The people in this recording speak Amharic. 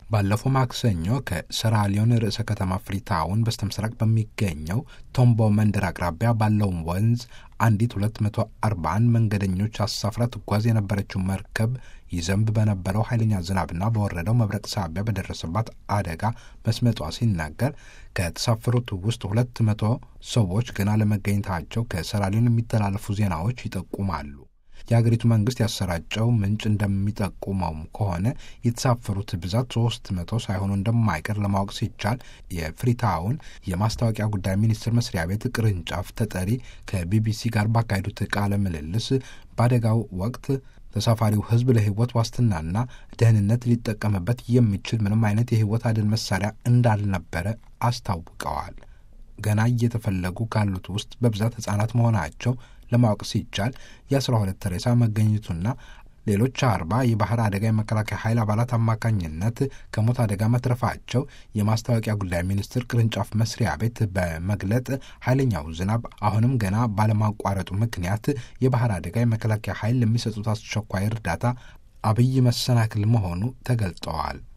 ባለፈው ማክሰኞ ከሰራሊዮን ርዕሰ ከተማ ፍሪታውን በስተምስራቅ በሚገኘው ቶምቦ መንደር አቅራቢያ ባለው ወንዝ አንዲት 241 መንገደኞች አሳፍራ ትጓዝ የነበረችው መርከብ ይዘንብ በነበረው ኃይለኛ ዝናብና በወረደው መብረቅ ሳቢያ በደረሰባት አደጋ መስመጧ ሲናገር ከተሳፈሩት ውስጥ ሁለት መቶ ሰዎች ገና ለመገኘታቸው ከሰራሊዮን የሚተላለፉ ዜናዎች ይጠቁማሉ። የሀገሪቱ መንግስት ያሰራጨው ምንጭ እንደሚጠቁመውም ከሆነ የተሳፈሩት ብዛት ሶስት መቶ ሳይሆኑ እንደማይቀር ለማወቅ ሲቻል የፍሪታውን የማስታወቂያ ጉዳይ ሚኒስቴር መስሪያ ቤት ቅርንጫፍ ተጠሪ ከቢቢሲ ጋር ባካሄዱት ቃለ ምልልስ በአደጋው ወቅት ተሳፋሪው ሕዝብ ለሕይወት ዋስትናና ደህንነት ሊጠቀምበት የሚችል ምንም አይነት የሕይወት አድን መሳሪያ እንዳልነበረ አስታውቀዋል። ገና እየተፈለጉ ካሉት ውስጥ በብዛት ሕጻናት መሆናቸው ለማወቅ ሲቻል የአስራ ሁለት ሬሳ መገኘቱና ሌሎች አርባ የባህር አደጋ የመከላከያ ኃይል አባላት አማካኝነት ከሞት አደጋ መትረፋቸው የማስታወቂያ ጉዳይ ሚኒስቴር ቅርንጫፍ መስሪያ ቤት በመግለጥ ኃይለኛው ዝናብ አሁንም ገና ባለማቋረጡ ምክንያት የባህር አደጋ የመከላከያ ኃይል ለሚሰጡት አስቸኳይ እርዳታ አብይ መሰናክል መሆኑ ተገልጠዋል።